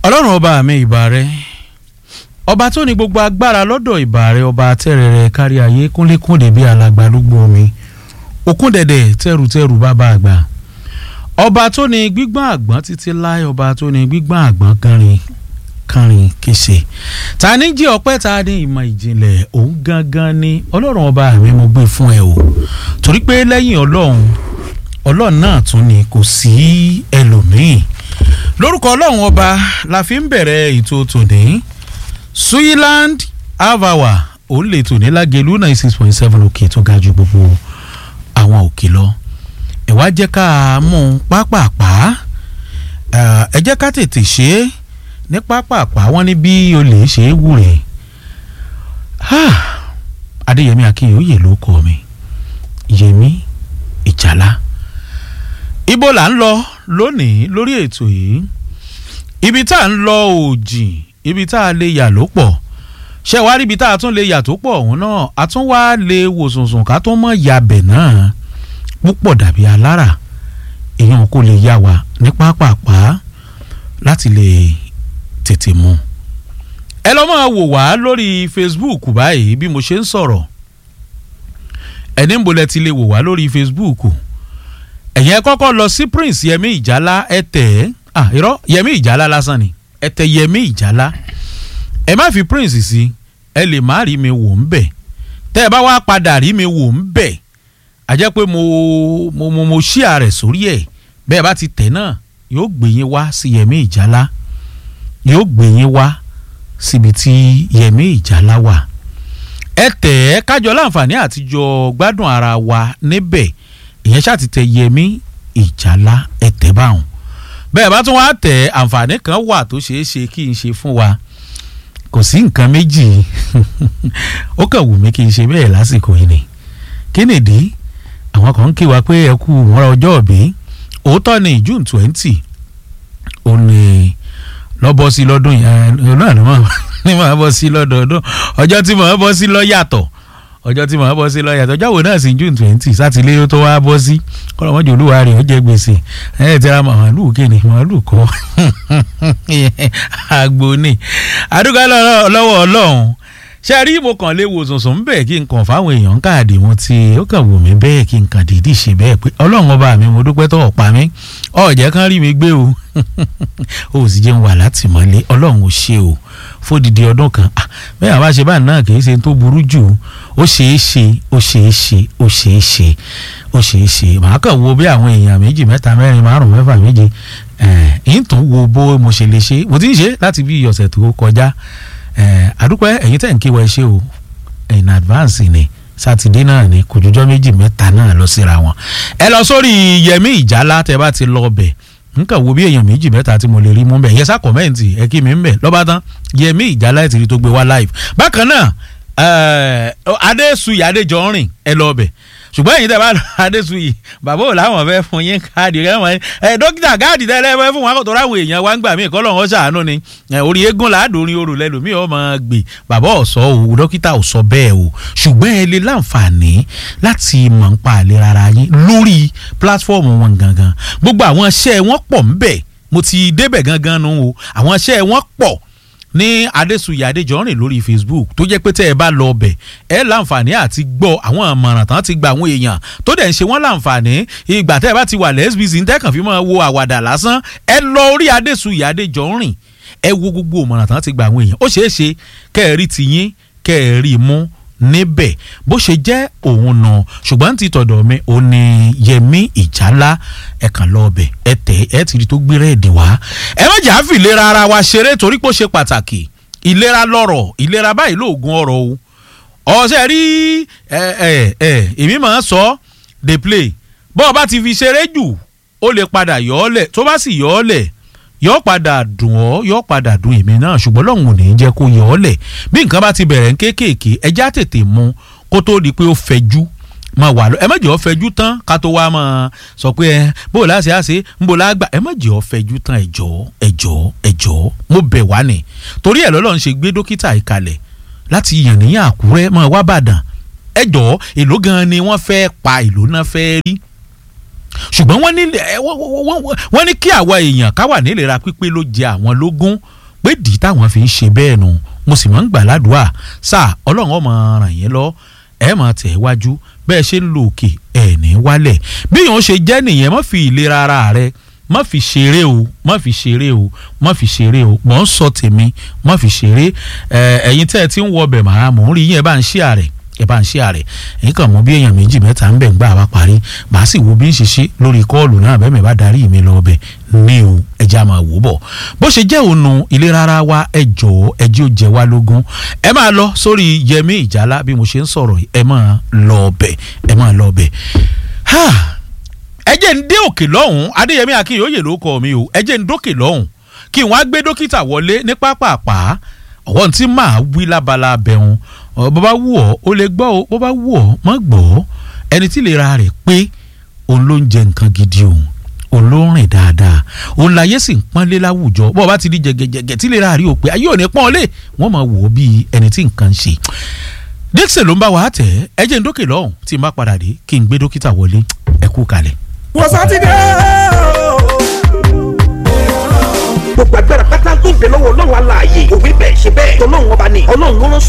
ọlọ́run ọba mi ìbà rẹ ọba tó ní gbogbo agbára lọ́dọ̀ ìbà rẹ ọba tẹ́rẹ̀rẹ̀ kárí ayé kúnlékúndé bíi alàgbà lúgbó omi òkúndẹ̀dẹ̀ tẹrùtẹrù bàbá àgbà ọba tó ní gbígbọ́n àgbọ́n títí láì ọba tó ní gbígbọ́n àgbọ́n kánrin kánrin kése ta ní jí ọpẹ́ ta ní ìmọ̀ ìjìnlẹ̀ òun gangan ni ọlọ́run ọba mi mo gbé fún ẹ o torí pé lẹ́yìn ọlọ́run ọlọ́run náà tún ni kò sí ẹlòmíì lórúkọ ọlọ́run ọba la fi ń bẹ̀rẹ̀ ètò tòní Switzerland avawa òun lè tò ní lágẹ̀lú ninety six point seven òkè tó ga ju gbogbo àwọn òkè lọ ẹ wá jẹ́ ká mú un pápápá ẹ jẹ́ ká tètè ṣe é ní pápápá wọ́n ní bí olè ṣe é wù rẹ̀ adéyẹmí akínyòóyè ló kọ mi yẹmí ìjàlá ibo là ń lọ lónìí lórí ètò yìí ibi tá à ń lọ òjì ibi tá a lè yà ló pọ̀ ṣé wàá rí ibi tá a tún lè yà tó pọ̀ ọ̀hún náà a tún wá lè wò sùnsùn ká tó mọ̀ yabẹ̀ náà púpọ̀ dàbí alára èèyàn kò lè yá wa ní pápápá láti lè tètè mú ẹ lọ́ máa wò wá lórí Facebook báyìí bí mo ṣe ń sọ̀rọ̀ ẹni ń bolẹ̀ ti lè wò wá lórí Facebook ẹ̀yìn ẹ kọ́kọ́ lọ sí Prince Yẹmí Ìjálá ẹ tẹ̀ ẹ́ ah irọ́ Yẹmí Ìjálá lásán ni ẹ tẹ̀ Yẹmí Ìjálá ẹ má fi Prince sí ẹ lè má rí mi wò ń bẹ̀ tẹ́ ẹ bá wá padà rí mi wò ń bẹ̀ a jẹ́ pé mo mo mo mo ṣí ààrẹ sórí ẹ̀ bẹ́ẹ̀ bá ti tẹ̀ náà yóò gbé yín wá sí Yẹmí Ìjálá yóò gbé yín wá síbi tí Yẹmí Ìjálá wà ẹ tẹ̀ ẹ́ kájọ láǹfààní àtijọ́ gbádùn ara wa níbẹ̀ ìyẹn ṣáà ti tẹ Yẹmí Ìjálá ẹ tẹ̀ báwọn bẹ́ẹ̀ bá tún wá tẹ̀ àǹfààní kan wà tó ṣeé ṣe kí n ṣe fún wa kò sí nǹkan méjì ó kàn wù mí kí n ṣe bẹ́ẹ̀ lásìkò yìí ni kí nìdí àwọn kan ń kí wa pé ẹ kú mọ́ra ọjọ́ òbí òótọ́ ni June twenty ó ní lọ́bọ̀ sí lọ́dún yẹn náà ni wọ́n ní màá bọ́ sí lọ́dọọdún ọjọ́ tí màá bọ́ sí lọ́ yàtọ̀ ọjọ́ tí màá bọ́ sí lọ́ yàtọ̀ ọjọ́ wo náà sí June twenty sátidé tó wá bọ́ sí kọ́lọ́mọ́jọ́ olúwa rẹ̀ ó jẹ́ gbèsè ẹ̀ tẹ́ra màálù kéde màálù kọ́ àgbo ni àdúgbò lọ́wọ́ ọlọ́run ṣe rí mo kàn lè wo sùnsùn bẹ́ẹ̀ kí n kàn fáwọn èèyàn káàdì wọn tí ó kàn wù mí bẹ́ẹ̀ kí n kàn dìídì ṣe bẹ́ẹ̀ pé ọlọ́run ọba mi mo dúpẹ́ tó ọ̀pá mi ọ̀jẹ̀ kan rí mi gbé o ó sì jẹun wà látìmọ́lé ọlọ́run ò ṣe o fódìdí ọdún kan bẹ́ẹ̀ àbá ṣe báyìí náà kì í ṣe tó burú jù ó ṣeé ṣe ó ṣeé ṣe ó ṣeé ṣe ó ṣeé ṣe màá kàn wo bí àwọn èèyàn méjì mẹ́ta mẹ́rin márùn mẹ́fà méje ẹ̀ẹ́n tó wo bó mo ṣe lè ṣe mo ti ń ṣe láti bí ọ̀sẹ̀ tó kọjá àdúpẹ́ ẹ̀yin tẹ̀ ń kí wa ṣe o in advance ni sátidé náà ni kò jọjọ́ méjì mẹ́ta náà lọ síra wọn ẹ lọ sórí Yẹmí Ìjálá tẹ bá ti lọ bẹ̀ nǹkan wo bí èèyàn méjì mẹ́ta tí mo lè rí mú bẹ̀ yẹ sá kọ̀mẹ́ǹtì ẹ kí mi ń bẹ̀ lọ́ba tán Yẹmí Ìjálá ẹ̀ ti rí tó gbé wá live bákan náà Adéṣuyì Adéjọrìn ẹ lọ bẹ̀ ṣùgbọ́n èyí tẹ́ bá lọ Adéṣuyì bàbá ò láwọn fẹ́ fún yín káàdì rẹ wọ́n ẹ dókítà káàdì tẹ́lẹ̀ fẹ́ fún wọn kò tó ráwọn èèyàn wá ń gbà mí kọ́ lọ́wọ́ ṣàánú ni orí eégún làádórin orò lẹ́lòmíì ọmọ gbè bàbá ò sọ o dókítà ò sọ bẹ́ẹ̀ o ṣùgbọ́n ẹ lè láǹfààní láti mọ̀ ń pa àlera ara yín lórí pílátífọ́ọ̀mù wọn gangan gbogbo àwọn iṣẹ́ wọn pọ̀ ńbẹ̀ mo ti débẹ̀ gangan nu o àwọn iṣẹ́ wọn pọ̀ ní adésùyà adéjọrin lórí facebook tó jẹ́ pé tẹ́ ẹ bá lọ ọbẹ̀ ẹ láǹfààní àti gbọ́ àwọn àmọ̀ràn tán ti gba àwọn èèyàn tó dẹ̀ ń ṣe wọ́n láǹfààní ìgbà tẹ́ ẹ bá ti wà lẹ́sbíìsì ń tẹ́kàn fi máa wo àwàdà lásán ẹ lọ orí adésùyà adéjọrin ẹ wo gbogbo àmọ̀ràn tán ti gba àwọn èèyàn ó ṣeé ṣe kẹ́ ẹ rí tiyín kẹ́ ẹ rí mú níbẹ̀ bó ṣe jẹ́ òun nà ṣùgbọ́n ti tọ̀dọ̀ mi ò ní Yẹmí Ìjálá ẹ kàn lọ ọbẹ̀ ẹ tẹ̀ ẹ ti rí tó gbé rẹ́ẹ̀dì wá. ẹ má jà á fi ìlera ara wa ṣeré torí pé ó ṣe pàtàkì ìlera lọ́rọ̀ ìlera báyìí lóògùn ọ̀rọ̀ o. ọ̀sẹ̀ rí ẹ ẹ ẹ èmi máa ń sọ dey play bọ́ ọ bá ti fi ṣeré jù ó lè padà yọ ọ́ lẹ̀ tó bá sì yọ ọ́ lẹ̀ yọ padà dùn ọ́ yọ padà dùn èmi náà ṣùgbọ́n lọ́hùn ò ní í jẹ́ kó yọ ọ́ lẹ̀ bí nǹkan bá ti bẹ̀rẹ̀ ń kéékèèké ẹja tètè mu kó tó di pé ó fẹjú máa wà lọ ẹ má jẹ́ ó fẹjú tán ká tó wá máa sọ pé ẹ bó o láṣẹ àṣẹ ń bó lágbà ẹ má jẹ́ ó fẹjú tán ẹjọ́ ẹjọ́ ẹjọ́ mo bẹ̀ wá ni torí ẹ̀ lọ́lọ́run ṣe gbé dókítà ìkalẹ̀ láti yàn ní Àkúrẹ́ máa wá bàdàn ẹjọ́ èló gan ni wọ́n fẹ́ pa èló náà fẹ́ rí ṣùgbọ́n wọ́n ní wọ́n ní kí àwa èèyàn ká wà nílera pípé ló jẹ àwọn lógún pé dì táwọn fi ń ṣe bẹ́ẹ̀ nu mo sì máa ń gbà ládùúà sáà ọlọ́run ọmọ ràn yín lọ ẹ máa tẹ̀ wájú bẹ́ẹ̀ ṣe ń lo òkè ẹ̀ ní wálẹ̀ bí yòó ṣe jẹ́ nìyẹn má fi ìlera ara rẹ má fi ṣeré o má fi ṣeré o má fi ṣeré o mò ń sọ tèmi má fi ṣeré ẹ̀yin tẹ́ ẹ ti ń wọ ọbẹ̀ màá mò ń rí yín ẹ bá ń ṣí àrẹ̀ ẹ bá ń ṣí àrẹ̀ èyí kàn mọ bí èèyàn méjì mẹ́ta ń bẹ̀ ń gbà wá parí màá sì wo bí ń ṣe ṣe lórí kọ́ọ̀lù náà bẹ́ẹ̀ mi bá darí mi lọ ọbẹ̀ ní o ẹja máa wò bọ̀ bó ṣe jẹ́ ònu ìlera ara wa ẹ jọ̀ọ́ ẹ jí ó jẹ wá lógún ẹ máa lọ sórí Yẹmí Ìjálá bí mo ṣe ń sọ̀rọ̀ ẹ máa lọ ọbẹ̀ ẹ máa lọ ọbẹ̀ ẹ jẹ́ ń dé òkè lọ́hùn Adéyẹmí Akínyòóyè ló kọ́ mi o ẹ jẹ́ ń dókè lọ́hùn kí wọ́n á gbé dókítà wọlé ní pápápá ọ̀wọ́n tí máa wí lábala bẹ̀rùn bó bá wù ọ́ ó lè gbọ́ o bó bá wù ọ́ mọ́ gbọ́ ẹni tí lè ra rẹ̀ pé òun ló ń jẹ nǹkan gidi òun òun ló ń rìn dáadáa òun láyé sì ń pọ́nlé láwùjọ bó bá ti di jẹgẹjẹgẹ tí lè ra rí o pé ayé ò ní pọ́n lé wọ́n máa wò ó bíi ẹni tí nǹkan ń ṣe Dixon ló ń bá wa tẹ̀ ẹ jẹ́ ń dókè lọ́hùn tí n bá padà dé kí n gbé dókítà wọlé ẹ kú kalẹ̀. wọ́n sátidé gbogbo agbára pátá tó ń bẹ lọ́wọ́ ọlọ́run aláàyè òwe bẹ́ẹ̀ ṣe bẹ́ẹ̀ tọ́lọ́run ọba ni ọlọ́run ló rán